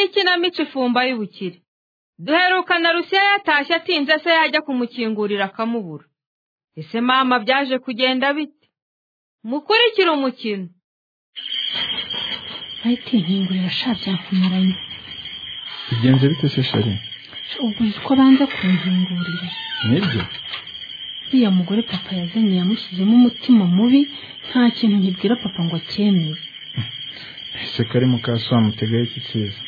ikinamico ifumba y'ubukire duherukana rusiya yatashye atinze se yajya kumukingurira akamubura ese mama byaje kugenda bite mukurikire umukino bahita inkingurira sha byakumaranye bigenze bite se shari ubwo uzi ko banza kunkingurira nibyo uriya mugore papa yazanye yamushyizemo umutima mubi nta kintu nkibwira papa ngo acyemeye ese kari mu kaso wamutegaho iki cyiza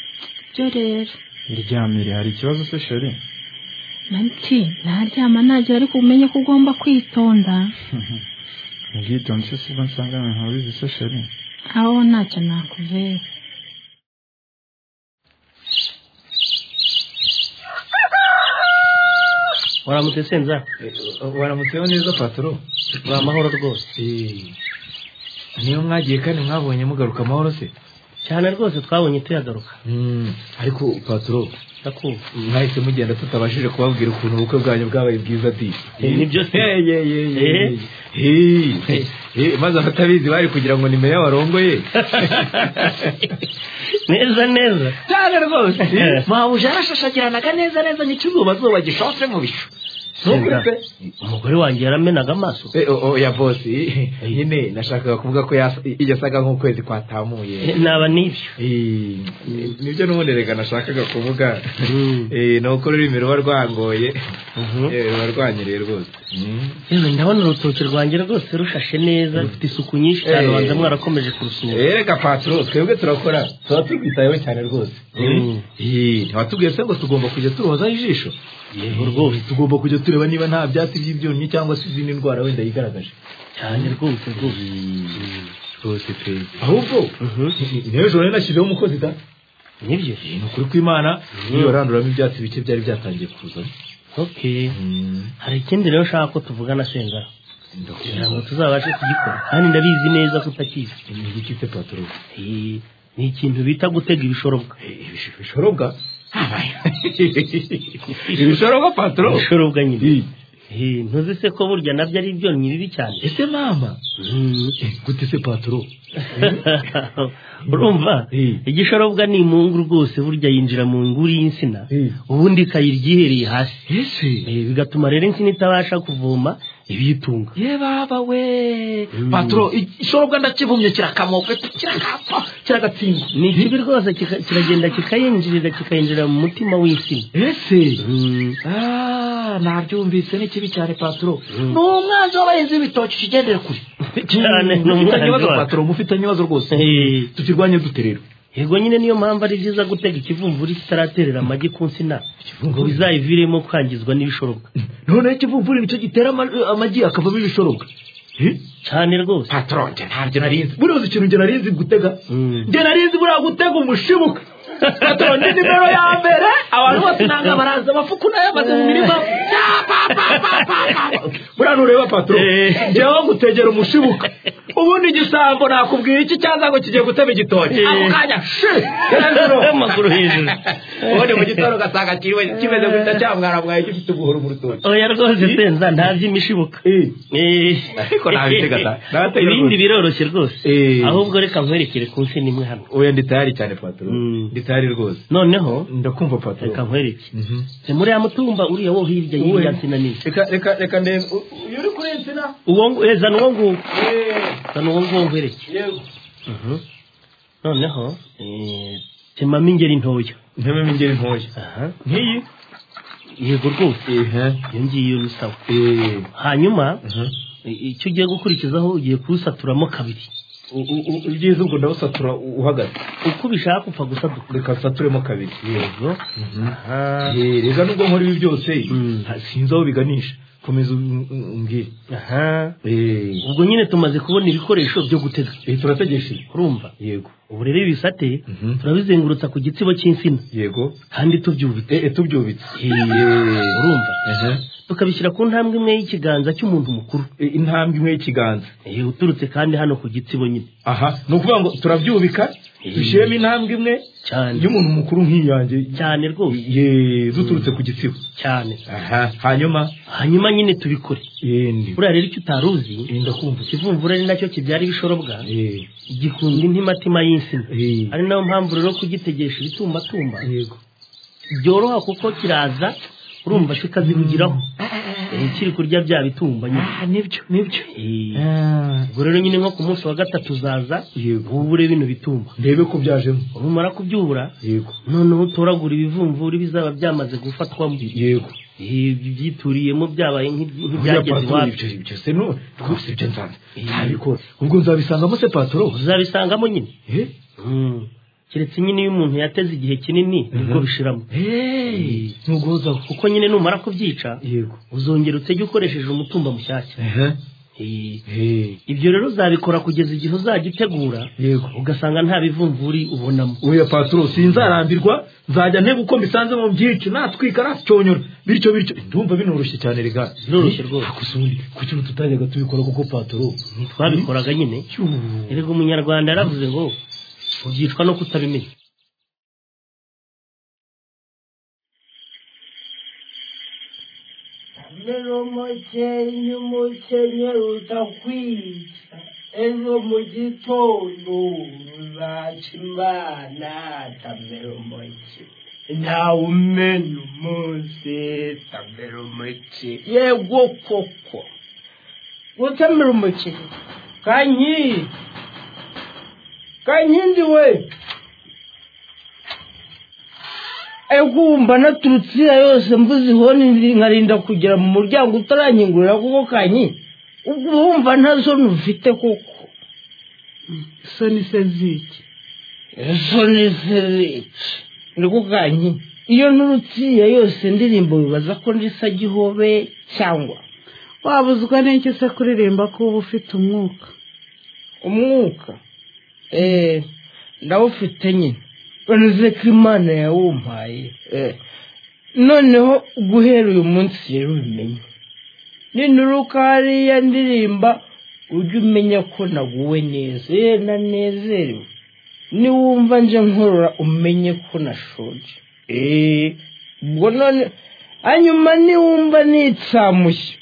byo rero ryamire hari ikibazo se shari nanti ntaryama nagera ariko umenye ko ugomba kwitonda ubwitonzi se sibwo nsanga ahantu habizi se shari aho ntacyo nakubera waramutse senza waramutseho neza patoro ni amahoro rwose niyo mwagiye kandi mwabonye mugaruka amahoro se cyane rwose twabonye tuyagaruka ariko patoro ndakumva mwahise mugenda tutabashije kubabwira ukuntu ubukwe bwanyu bwabaye bwiza di Eh, nibyo se. Eh, eh, eh, eh, Eh. eh, eh, eh, maze abatabizi bari kugira ngo nimero y'abarongoye neza neza cyane rwose Eh. mpamvu yarashashagiranaga neza neza nk'ikizuba zuba gishotse mu bicu Senza, umugore wanjye yaramenaga amaso Eh, o- oya bosi nyine nashakaga kuvuga ko yas- yasaga nk'ukwezi Eh, kwatamuye naba n'ibyo Eh, nibyo n'ubundi reka nashakaga kuvuga Mm. Eh, ni uko ururimi ruba rwangoye Mhm. Eh, ruba rwanyereye rwose Mm. yewe ndabona urutoki rwanjye rwose rushashe neza rufite isuku nyinshi cyane Eh. banza mwarakomeje kurusunika Eh, reka patro twebwe turakora tuba tubwitayeho cyane rwose Mm. Eh, ntiwatubwiye se ngo tugomba kujya turozaho ijisho yego rwose tugomba kujya tureba niba nta byatsi by'ibyonnyi cyangwa se izindi ndwara wenda yigaragaje cyane rwose rwose rwose pe ahubwo n'ejo rero nashyizeho umukozi da nibyo ni ukuri kw'imana niba randuramo ibyatsi bike byari byatangiye kuzamo okay hari ikindi rero nshaka ko tuvugana senga kugira ngo tuzabashe kugikora kandi ndabizi neza ko utakizi ni igiki se patoro Eh, ni ikintu bita gutega ibishorobwa ibishorobwa ibishorobwa patoro ibishorobwa nyine Eh, Eh, ntuzi se ko burya nabyo ari ibyonnyi bibi cyane ese mama Mm. Eh, gute se patoro urumva Eh. igishorobwa ni imungu rwose burya yinjira mu nguri y'insina Eh. ubundi ikayira igihereye hasi ese Eh, bigatuma rero insina itabasha kuvoma ibiyitunga ye baba we Mm. patoro ishorobwa ndakibumye kirakamoka kirakapfa kiragatsindwa ni ikibi rwose kika- kiragenda kikayinjirira kikayinjira mu mutima w'insina ese Mm. Ah, nabyumvise ni kibi cyane paturo Mm. ni umwanzi w'abahinzi b'ibitoki kigendere kure Cyane, ni Mufitanye umwanzi ibibazo, wacu. paturo mufitanye ibibazo rwose Eh, tukirwanye dute rero yego nyine niyo mpamvu ari byiza gutega ikivumvuri kitaraterera amagi ku nsina ngo bizayiviremo kwangizwa n'ibishorobwa noneho ikivumvuri nicyo gitera ama- amagi akavamo ibishorobwa Eh, cyane rwose paturo njye ntabyo nari nzi buriya uzi ikintu njye nari nzi gutega Mm. njye nari nzi buriya gutega umushibuka paturo ni nimero ya mbere abantu bose nanga baraza amafuku nayamaze mu mirima Pa, pa, pa, pa, pa, pa. buriya nureba paturo Eh. njyewe gutegera umushibuka ubundi igisambo nakubwira iki cyaza ngo kigiye gutema igitoki Eh. ako kanya shi hejuru amaguru hejuru ubundi mu gitondo ugasanga kiriwe- kimeze gutya cyamwaramwaye gifite ubuhoro mu rutoki oya rwose senza nta by'imishibuka Eh. Ariko nabitega da. Nabatega ibindi rwose. biroroshye rwose Eh. ahubwo reka nkwerekere ku nsina imwe hano oya ndi tayari cyane paturo Mm. ndi tayari rwose noneho ndakumva reka paturo nkwereke ni muri ya mutumba uriya wo hirya y'iriya nsina nini reka reka reka ndebe U- uyu uri kuri insina uwo ngu- eh, zana uwo nguwo Eh, zana uwo nguwo nkwereke yego noneho eh, temamo ingeri ntoya ntebe ingeri ntoya Aha. nk'iyi yego rwose ehe iyo ngiyo bisaba eh hanyuma i- icyo ugiye gukurikizaho ugiye kuwusaturamo kabiri U- u- u- ibyiza ubwo ndawusatura u- uhagaze uko ubishaka upfa gusaduka reka nsaturemo kabiri yego aha Eh, reka nubwo nkora ibi byose Mm. nta- sinzi aho biganisha komeza um- um- umbwire aha Eh, ubwo nyine tumaze kubona ibikoresho byo gutega eh, turategesheje urumva yego ubu rero ibisate Mhm. turabizengurutsa ku gitsibo cy'insina yego kandi tubyubitse Eh, eh, tubyubitse Eh, urumva Ehe. tukabishyira ku ntambwe imwe y'ikiganza cy'umuntu mukuru Eh, intambwe imwe y'ikiganza Eh, uturutse kandi hano ku gitsibo nyine aha ni ukuvuga ngo turabyubika dushyiremo intambwe imwe cyane y'umuntu mukuru nk'iyanjye cyane rwose ye duturutse ku gitsina cyane aha hanyuma hanyuma nyine tubikore yendi buriya rero icyo utari uzi ndakumva ikivumbura ni nacyo kibyara ibishorobwa Eh, gikunda intimatima y'insina eh, ari nayo mpamvu rero kugitegesha ibitumbatumba yego byoroha kuko kiraza urumva kikazihugiraho Eh, kiri kurya bya bitumba nyine Ah, nibyo nibyo Eh, Ah, ubwo rero nyine nko ku munsi wa gatatu uzaza yego wubure bino bitumba ndebe ko byajemo rumara kubyubura yego noneho utoragura ibivumvuri bizaba byamaze gufatwamo yego Eh, byituriyemo byabaye nk'i- nk'ibyageze Patoro, iwacu ibyo ibyo se no rwose ibyo nzanze ntabikora ubwo nzabisangamo se patoro uzabisangamo nyine Eh, Mm. keretse nyine iyo umuntu yateze igihe kinini nibwo bishiramo eh, ntuguhozaho kuko nyine numara kubyica yego uzongera utege ukoresheje umutumba mushyashya Ehe, Eh, eh, ibyo rero uzabikora kugeza igihe uzajya utegura yego ugasanga nta bivumvuri ubonamo oya patoro sinzarambirwa nzajya ntega uko mbisanze mu byicu natwika nacyonyora bityo bityo ndumva binoroshye cyane rega Biroroshye rwose. ariko se ubundi kuki ubu tutajyaga tubikora kuko patoro twabikoraga nyine Yuuu. erega umunyarwanda yaravuze ngo ubyicwa no kutabimenya Rero mukenye umukenye utakwica ejo mu gitondo uzaca imana tamera umuke ntawe umenya umunsi tamera umuke yego koko gutamera umuke kanyi kankindi we egumba naturutse iriya yose mbuze ihoni ndi- nkarinda kugera mu muryango utaranyingurira kuko kanyi ubwo wumva nta zone ufite koko soni se ziki zone zereke niko kanyi iyo nturutse iriya yose ndirimbo bibaza ko ndisa gihobe cyangwa wabuzwa n'icyo se kuririmba ko uba ufite umwuka umwuka eee ndawufite nyine ureze ko imana yawumpaye Eh, noneho guhera uyu munsi rero ubimenye ninuruka hariya ndirimba ujye umenya ko naguwe neza yewe nanezerewe niwumva nje nkorora umenye ko nashonje eee ubwo none hanyuma niwumva nitsamushye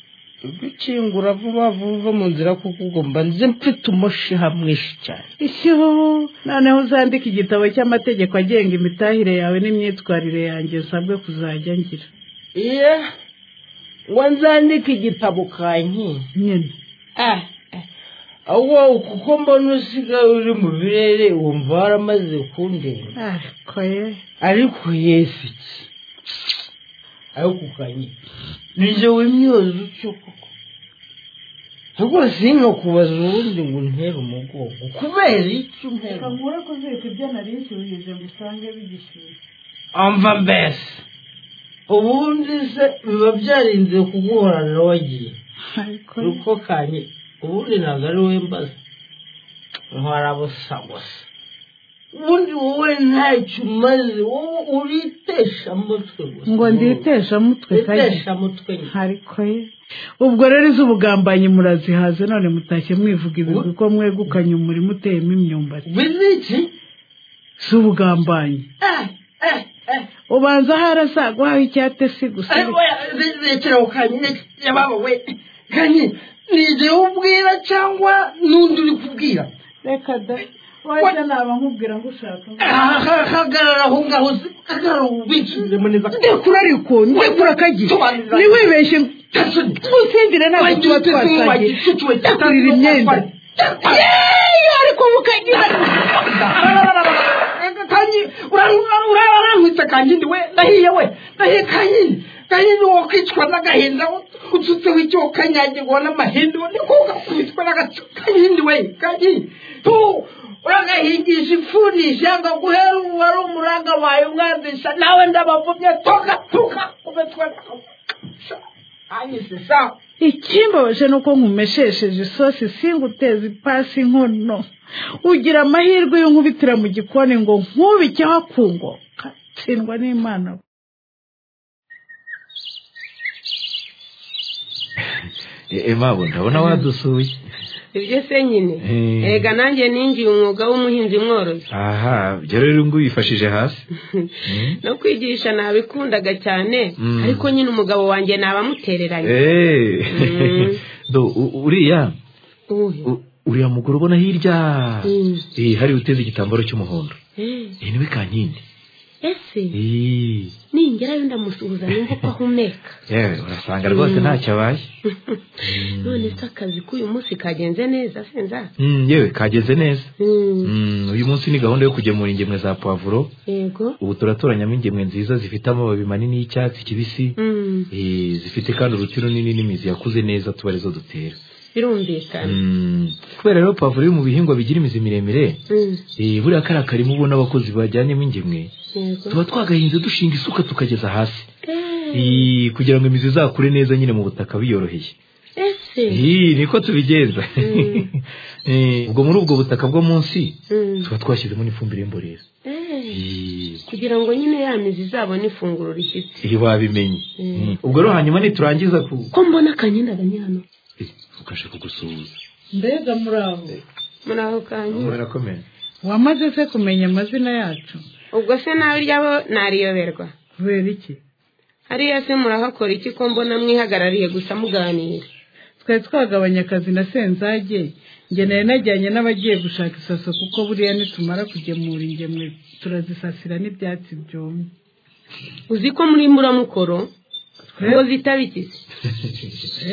gukingura vuba vuba uva mu nzira kuko ubwo mba nzi mfite umushiha mwinshi cyane ishyiho noneho uzandike igitabo cy'amategeko agenga imitahire yawe n'imyitwarire yanjye usabwe kuzajya ngira iya ngo nzandike igitabo kanyi nyine ah wowe kuko mbona usigaye uri mu birere wumva waramaze kundeba ariko ye ariko yesu iki ariko kanyi nijye wimyoza utyo koko rwose nkakubaza ubundi ngo untere umugongo kubera iki untera nkure umugongo kuzika ibyo nari nshyuhije ngo usange bigishyushye amva mbese ubundi se biba byarinze kuguhorana wagiye ariko uko kanye ubundi ntabwo ari wowe mbaza ntwarabusagwasa ubundi wowe ntacyo umaze wowe uritesha amutwe gusa ngo nditeshe amutwe Witesha kajya amutwe nyine ariko ye ubwo rero iz'ubugambanyi murazihaze none mutashye mwivuga ibigwi ko mwegukanye umurima uteyemo imyumbati bizi iki z'ubugambanyi Eh, eh, eh. ubanza harasagwaho icyate si gusa Ari oya, zi- zikira ku kanyine yababa we kanye ni igihe ubwira cyangwa n'undi uri kubwira reka da wajya naba nkubwira ngo ushaka hagarara aho ngaho hagarara ubikiremo neza ndekura ariko ndekura akagiye Sobanurira. ntiwibeshye Gasoni. twutsindire ntabwo tuba twasangiye ndakurira imyenda Yeee, ariko mukagira urarankwitse kanyindi we ndahiye we ndahiye kanyindi kanyindi wo kwicwa n'agahinda utsutseho icyo ukanyagirwa n'amahindi we niko ugakubitwa n'agacu kanyindi we kanyindi tu uragahingisha ifuni ishyanga guhera ubu wari umuranga wawe umwandisha nawe ndabavumye toka toka ubetwe anyise sawa ikimbabaje ni uko nkumeshesheje isosi singuteza ipasi inkono ugira amahirwe y'unkubitira mu gikoni ngo nkubikeho akungoka tsindwa n'imana emabo ndabona wadusuye ibyo se nyine Eh. ega nanjye ninjiye umwuga w'umuhinzi mworozi aha ibyo rero ngo wifashije hasi no kwigisha nabikundaga cyane Mm. ariko nyine umugabo wanjye nabamutereranye eee Mm. Do, u- uriya Uwuhe? u- uriya mugore ubona hirya Mm. Eh, hari uteze igitambaro cy'umuhondo Eh, Eh, niwe kankindi ese Eh, ningerayo ndamusuhuza nimba uko ahumeka yewe urasanga rwose ntacyo abaye none se akazi k'uyu munsi kagenze neza se nza Mm, yewe kageze neza Mm, Mm, uyu munsi ni gahunda yo kugemura ingemwe za pavuro yego ubu turatoranyamo ingemwe nziza zifite amababi manini y'icyatsi kibisi Mm, Eh, zifite kandi uruti runini n'imizi yakuze neza tuba arizo dutera birumvikana Mm, kubera rero pavuro yo mu bihingwa bigira imizi miremire Mm, eh, buriya kariya karimo ubona abakozi bajyanyemo ingemwe yego tuba twagahinze dushinga isuka tukageza hasi Eh, Eh, kugira ngo imizi izakure neza nyine mu butaka biyoroheye ese Eh, niko tubigenza Mm. Eh, ubwo muri ubwo butaka bwo munsi Mm, tuba twashyizemo n'ifumbire y'imborera eh, Eh, kugira ngo nyine ya mizi izabone ifunguro rishyitse eh, wabimenye Mm. Mm. ubwo rero hanyuma niturangiza ku ko mbona akanyenda ganyana Eh, ukasha kugusuhuza mbega muraho muri aho kanyu murakomeye wamaze se kumenya amazina yacu ubwo se nawe ryabo nariyoberwa kubera iki hariya se murahakora iki ko mbona mwihagarariye gusa muganira twari twagabanya akazi na senzage njye nari najyanye n'abagiye gushaka isaso kuko buriya nitumara kugemura ingemwe turazisasira n'ibyatsi byumye uzi ko muri muramukoro ngo zitaba iki se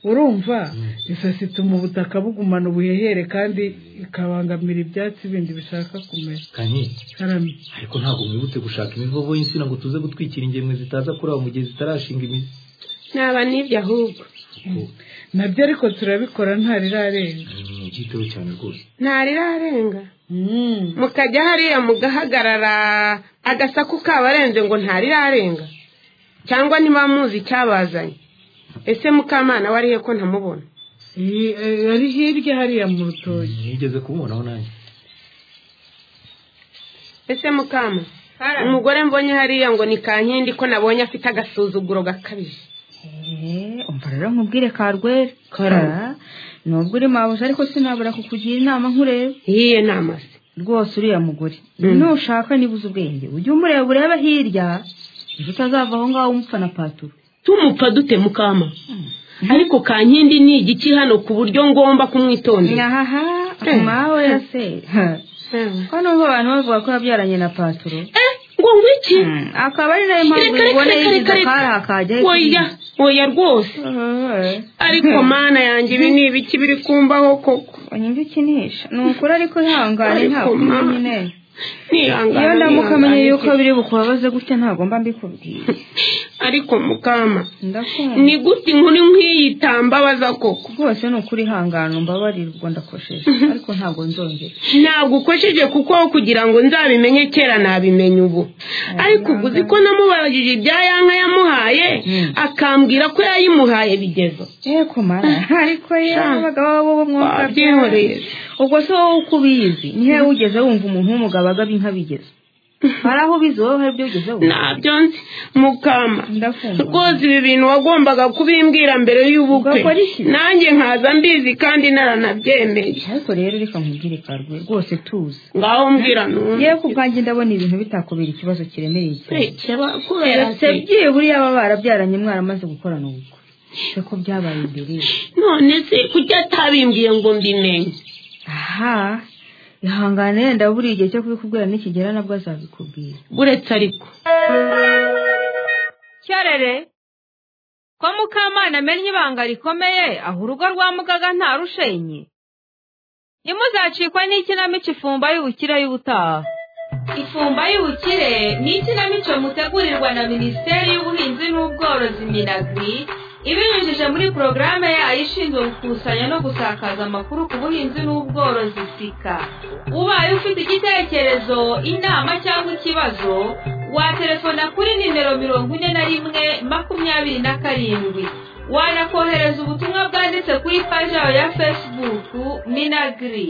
urumva isasi ituma ubutaka bugumana ubuhehere kandi ikabangamira ibyatsi bindi bishaka kumera kankindi karame ariko ntabwo mwibutse gushaka imivovo y'insina ngo tuze gutwikira ingemwe zitaza kuraba mu gihe zitarashinga imizi naba n'ibyo ahubwo nabyo ariko turabikora ntarirarenga Mm, byiteho cyane rwose ntarirarenga Mm. mukajya hariya mugahagarara agasaku kabarenze ngo ntarirarenga cyangwa niba muzi icyabazanye ese mukamana wariye ko ntamubona Iyi, eh, ari hirya hariya mu rutoki nigeze kumubonaho nanjye ese mukama umugore mbonye hariya ngo ni kankindi ko nabonye afite agasuzuguro gakabije Eh, umva rero nkubwire karwera kara nubwo uri mabuja ariko sinabura kukugira inama nkureba yiye nama se rwose uriya mugore Mm. nushaka nibuze ubwenge ujye umureba urebe hirya ejo utazava aho ngaho umupfa na paturo tumupfa dute mukama ariko kankindi ni igiki hano ku buryo ngomba kumwitondera nyahaha Eh. mawe ya se Ha. ko n'ubwo abantu bavuga ko yabyaranye na paturo Eh, ngo ngwiki Hmm, akaba ari nayo mpamvu reka ubona reka reka yishyize reka akari akajyaho oya oya rwose ariko mana yanjye ibi ni ibiki biri kumbaho koko nyumva ikinisha ni ukuri ariko ihangane Ariko ntabwo ma- nyine nihangana iyo ndamuka amenye nihangana yuko iki. biri bukubabaze gutya ntagomba mbikubwiye ariko mukama ndakunda ni gute inkuru nk'iyi itambabaza koko rwose ni ukuri ihangane umbabarire ubwo ndakosheje ariko ntabwo nzongera ntabwo ukosheje kuko aho kugira ngo nzabimenye kera nabimenye ubu ariko ubu uzi ko namubajije ibya yanka yamuhaye akambwira ko yayimuhaye bigezo yego mara ariko yewe Ah. abagabo bo mwumva Wabyihoreye. ubwo se wowe uko ubizi nihe wigeze wumva umuntu w'umugabo agaba inka bigeze hari aho ubizi wowe hari ibyo ugezeho ntabyo nzi mukama ndakumva rwose ibi bintu wagombaga kubimbwira mbere y'ubukwe Ugakora iki? nanjye nkaza mbizi kandi naranabyemeye ariko rero reka nkubwire karwe rwose tuzi ngaho mbwira numve yewe ku bwanjye ndabona ibintu bitakubera ikibazo kiremereye cyane kubera se byibura iyo baba barabyaranye mwaramaze gukorana ubukwe se ko byabaye imbere ye none se kuki atabimbwiye ngo mbimenye aha ihangane yenda buri igihe cyo kubikubwira nikigera nabwo azabikubwira uretse ariko cyarere ko mukamana amennye ibanga rikomeye aho urugo rwa mugaga nta rushenye ntimuzacikwe n'ikinamico ifumba y'ubukire y'ubutaha ifumba y'ubukire ni ikinamico mutegurirwa na minisiteri y'ubuhinzi n'ubworozi minagri ibinyujije muri porogaramu yayo ishinzwe gukusanya no gusakaza amakuru ku buhinzi n'ubworozi sika ubaye ufite igitekerezo inama cyangwa ikibazo watelefona kuri nimero mirongo ine na rimwe makumyabiri na karindwi wanakohereza ubutumwa bwanditse kuri paji yawe ya fesibuku minagiri